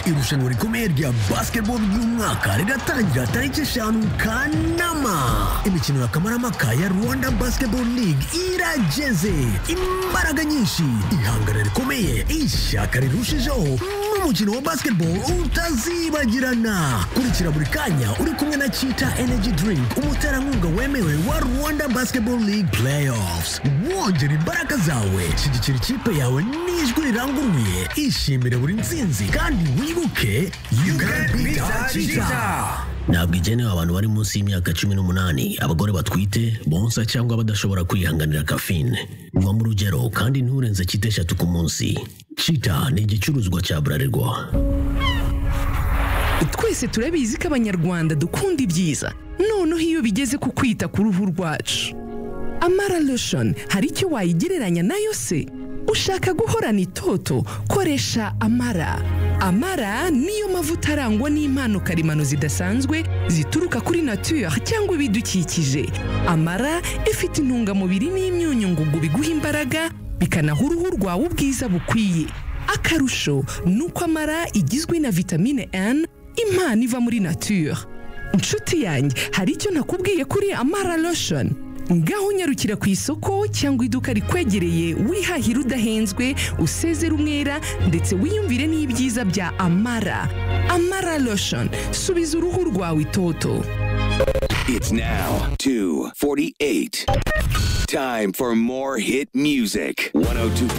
Irushanwa rikomeje rya basketball ry'umwaka riratangira tariki eshanu Kanama. Imikino ya Kamarampaka ya Rwanda Basketball League irageze. Imbaraga nyinshi, ihangana rikomeye, ishyaka rirushijeho n'umukino wa basketball utazibagirana. Kurikira buri kanya uri kumwe na Chita Energy Drink, umuterankunga wemewe wa Rwanda Basketball League Playoffs. Wongera imbaraga zawe, shyigikira ikipe yawe n'ijwi riranguruye, ishimire buri nsinzi kandi wibuke you can beat Chita. ntabwo igenewe abantu bari munsi y'imyaka cumi n'umunani abagore batwite bonsa cyangwa badashobora kwihanganira kafine uva mu rugero kandi nturenze kite eshatu ku munsi cita ni igicuruzwa cya burarirwa twese turabizi ko abanyarwanda dukunda ibyiza noneho iyo bigeze ku kwita ku ruhu rwacu amara lotion hari icyo wayigereranya nayo se ushaka guhorana itoto koresha amara amara niyo mavuta arangwa n'impano karemano zidasanzwe zituruka kuri natuyari cyangwa ibidukikije amara ifite intungamubiri n'imyunyu ngugu biguha imbaraga bikanaha uruhu rwawe ubwiza bukwiye akarusho ni uko amara igizwe na vitamine N impano iva muri nature inshuti yanjye hari icyo nakubwiye kuri amara lotion ngaho unyarukira ku isoko cyangwa iduka rikwegereye wihahira udahenzwe usezera umwera ndetse wiyumvire n'ibyiza bya amara amara lotion subiza uruhu rwawe itoto It's now 248. Time for more hit music. 102.9